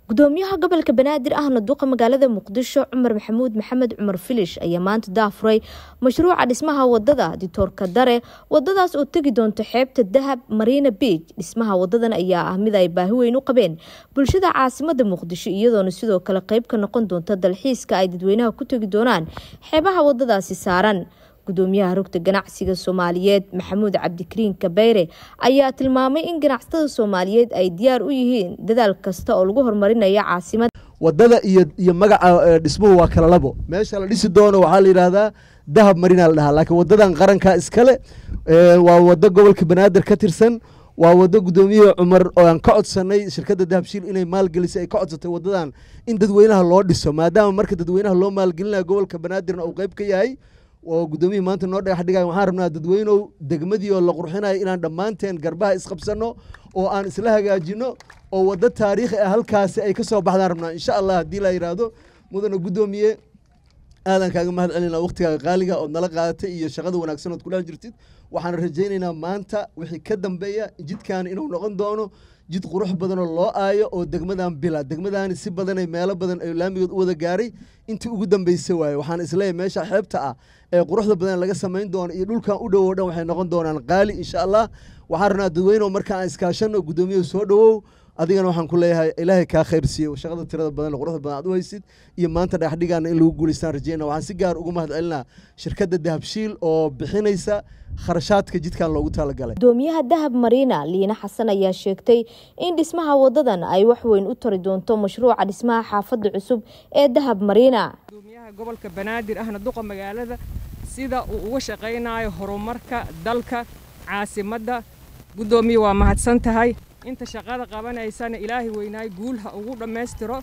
gudoomiyaha gobolka banaadir ahna duqa magaalada muqdisho cumar maxamuud maxamed cumar filish ayaa maanta daafuray mashruuca dhismaha wadada ditoorka dare wadadaas oo tegi doonto xeebta dahab marina beij dhismaha wadadan ayaa ah mid ay baahi weyn u qabeen bulshada caasimada muqdisho iyadoona sidoo kale qeyb ka noqon doonta dalxiiska ay dadweynaha ku tegi doonaan xeebaha wadadaasi saaran gudoomiyaha rugta ganacsiga soomaaliyeed maxamuud cabdikariin kabeyre ayaa tilmaamay in ganacsatada soomaaliyeed ay diyaar u yihiin dadaal kasta oo lagu horumarinayo caasimada wadada iyo iyo magaca dhismuhu waa kala labo meesha la dhisi doono waxaa la yidhaahdaa dahab marina la dhahaa laakiin wadadan qaranka iskale waa wado gobolka banaadir ka tirsan waa wado gudoomiyihii cumar oo aan ka codsanay shirkadda dahabshiil inay maalgelisay ay ka codsatay wadadan in dadweynaha loo dhiso maadaama marka dadweynaha loo maalgelinayo gobolka banaadirna uu qeyb ka yahay oo gudoomiyihii maanta noo dhagax dhigay waxaan rabnaa dadweynow degmadii oo la qurxinayo inaan dhammaanteen garbaha isqabsanno oo aan isla hagaajino oo waddo taariikhi ah halkaasi ay ka soo baxdaan rabnaa insha allah haddii la yidhaahdo mudana guddoomiye aadan kaaga mahad celinaa waqtigaaga qaaliga ood nala qaadatay iyo shaqada wanaagsan ood kudhex jirtid waxaan rajaynaynaa maanta wixii ka dambeeya jidkan inuu noqon doono jid qurux badanoo loo aayo oo degmadan bila degmadani si badanay meelo badan ay laamigood u wada gaaray intii ugu dambeysay waaye waxaan isleeyahay meesha xeebta ah ee quruxda badan laga samayn doono iyo dhulkan u dhowow dhan waxay noqon doonaan qaali insha allah waxaan rabnaa dadweyneoo marka aan iskaashano guddoomiyahu soo dhowow adigana waxaan ku leeyahay ilaahay kaa khayr siiyo shaqada tirada badan quruxda badan aad u haysid iyo maanta dhagaxdhigaana in lagu guulaystaan rajeyna waxaan si gaar ugu mahad celinaa shirkadda dahabshiil oo bixinaysa kharashaadka jidkan loogu talagalay gudoomiyaha dahab mariina liina xasan ayaa sheegtay in dhismaha wadadan ay wax weyn u tari doonto mashruuca dhismaha xaafadda cusub ee dahab mariina gudoomiyaha gobolka banaadir ahna duqa magaalada sida uu uga shaqaynayo horumarka dalka caasimadda guddoomiye waa mahadsan tahay inta shaqada qabanaysana ilaahay weynaay guul ha ugu dhammaystiro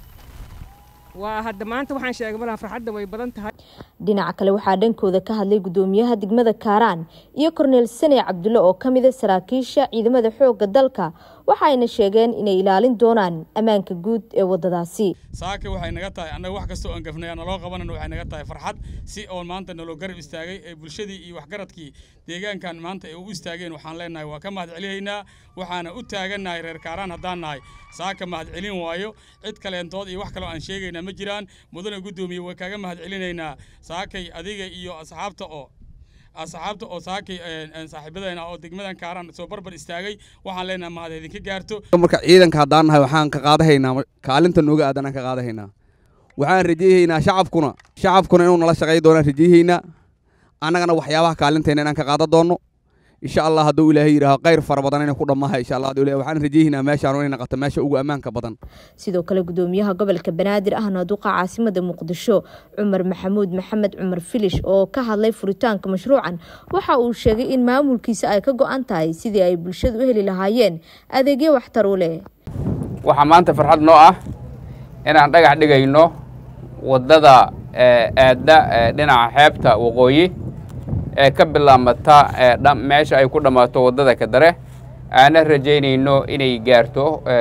waa hadda maanta waxaan sheegay malaha farxadda way badan tahay dhinaca kale waxaa dhankooda ka hadlay gudoomiyaha degmada kaaraan iyo korneel sane cabdulle oo ka mida saraakiisha ciidamada xoogga dalka waxayna sheegeen inay ilaalin doonaan ammaanka guud ee wadadaasi saaka waxay naga tahay annaga wax kastoo aan gafnay naloo qabanana waxay naga tahay farxad si oon maanta naloo garab istaagay ee bulshadii iyo waxgaradkii deegaankan maanta ay u istaageen waxaan leenahay waa ka mahad celihaynaa waxaana u taagannahay reer kaaraan haddaan nahay saaka mahad celin waayo cid kaleentood iyo wax kaloo aan sheegaynaa ma jiraan mudane guddoomiye way kaaga mahad celinaynaa saakay adiga iyo asxaabta oo asxaabta oo saakay saaxiibadeena oo degmadan kaaraan soo barbar istaagay waxaan leenahay mahad idinka gaarto marka ciidanka haddaan nahay waxaan ka qaadahaynaa kaalinta nooga aadanaan ka qaadahaynaa waxaan rajayhaynaa shacabkuna shacabkuna inuu nala shaqay doonaan rajayhaynaa annagana waxyaabaha kaalinteena inaan ka qaadan doonno insha allah hadduu ilaahay yidhaaho khayr fara badan inay ku dhammaha insha allah waxaan rajayhaynaa meeshaan inay naqato meesha ugu ammaanka badan sidoo kale gudoomiyaha gobolka banaadir ahna duqa caasimada muqdisho cumar maxamuud maxamed cumar filish oo ka hadlay furitaanka mashruucan waxa uu sheegay in maamulkiisa ay ka go-an tahay sidii ay bulshadu u heli lahaayeen adeegyo waxtar u leh waxaa maanta farxad noo ah inaan dhagax dhigayno waddada aadda dhinaca xeebta waqooyi ee ka bilaabmata meesha ay ku dhammaato waddada kadare aana rajaynayno inay gaarto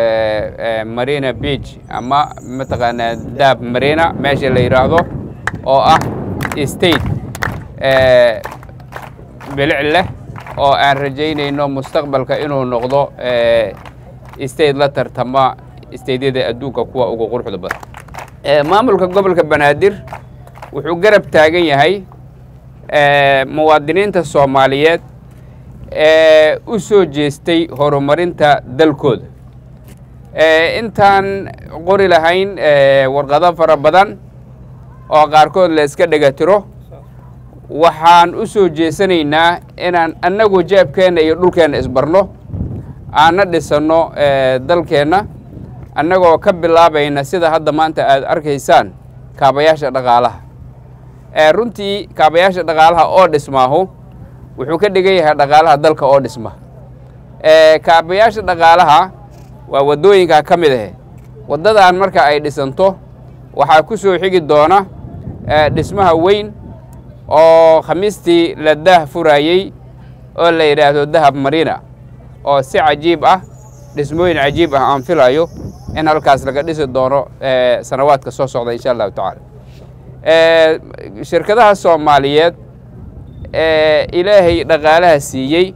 marina beach ama mataqaanaa daab marina meesha la yidhaahdo oo ah state bilic leh oo aan rajaynayno mustaqbalka inuu noqdo state la tartama stateyada adduunka kuwa ugu quruxda badan maamulka gobolka banaadir wuxuu garab taagan yahay muwaadiniinta soomaaliyeed ee u soo jeestay horumarinta dalkooda intaan qori lahayn warqado fara badan oo qaarkood la iska dhegatiro waxaan u soo jeesanaynaa inaan annagu jeebkeenna iyo dhulkeenna isbarno aanna dhisanno dalkeenna annagoo ka bilaabayna sida hadda maanta aad arkaysaan kaabayaasha dhaqaalaha runtii kaabayaasha dhaqaalaha oo dhismaahu wuxuu ka dhigan yahay dhaqaalaha dalka oo dhisma kaabayaasha dhaqaalaha waa waddooyinkaa ka mid ahe waddadan marka ay dhisanto waxaa ku soo xigi doona dhismaha weyn oo khamiistii la daah furaayey oo la yidhaahdo dahab marina oo si cajiib ah dhismooyin cajiib ah aan filayo in halkaas laga dhisi doono sanawaadka soo socda insha allahu tacaala shirkadaha soomaaliyeed ee ilaahay dhaqaalaha siiyey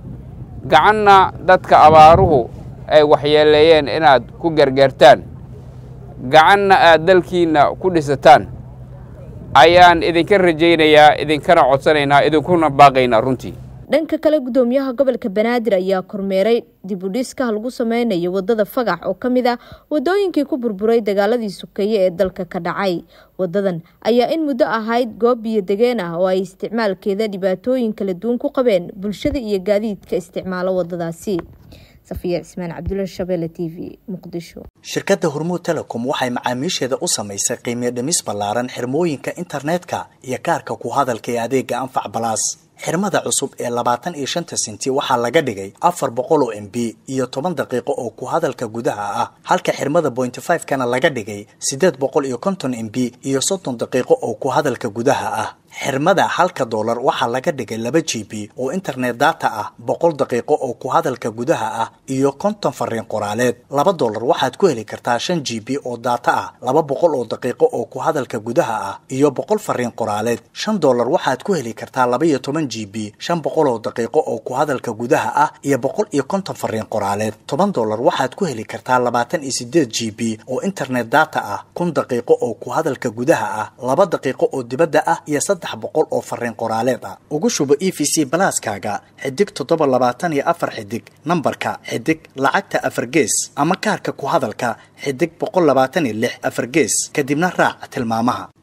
gacanna dadka abaaruhu ay waxyeeleeyeen inaad ku gargaartaan gacanna aad dalkiinna ku dhisataan ayaan idinka rajaynayaa idinkana codsanaynaa idinkuna baaqaynaa runtii dhanka kale gudoomiyaha gobolka banaadir ayaa kormeeray dibudhiska lagu sameynayo wadada fagax oo ka mid ah wadooyinkii ku burburay dagaaladii sukeeye ee dalka ka dhacay wadadan ayaa in muddo ahayd goob biyo degeen ah oo ay isticmaalkeeda dhibaatooyin kala duwan ku qabeen bulshada iyo gaadiidka isticmaalo wadadaasi safiya cismaan cabdulla shabeelle t v muqdisho shirkadda hormuud telecom waxay macaamiisheeda u samaysay qiimiyo dhimis ballaaran xirmooyinka internetka iyo kaarka ku hadalka ee adeega anfac balaas xirmada cusub ee labaatan iyo shanta senti waxaa laga dhigay afar boqol oo m b iyo toban daqiiqo oo ku hadalka gudaha ah halka xirmada pointy five kana laga dhigay siddeed boqol iyo konton m b iyo soddon daqiiqo oo ku hadalka gudaha ah xirmada halka doolar waxaa laga dhigay laba g b oo internet data ah boqol daqiiqo oo ku hadalka gudaha ah iyo konton fariin qoraaleed laba doolar waxaad ku heli kartaa shan g b oo data ah laba boqol oo daqiiqo oo ku hadalka gudaha ah iyo boqol fariin qoraaleed shan doolar waxaad ku heli kartaa laba iyo toban g b shan boqol oo daqiiqo oo ku hadalka gudaha ah iyo boqol iyo konton fariin qoraaleed toban doolar waxaad ku heli kartaa labaatan iyo sideed g b oo internet data ah kun daqiiqo oo ku hadalka gudaha ah laba daqiiqo oo dibadda ah iyo saddex boqol oo fariin qoraaleed ah ugu shubo e v c balaaskaaga xidig toddoba labaatan iyo afar xidig nambarka xidig lacagta afar gees ama kaarka ku hadalka xidig boqol labaatan iyo lix afar gees kadibna raac tilmaamaha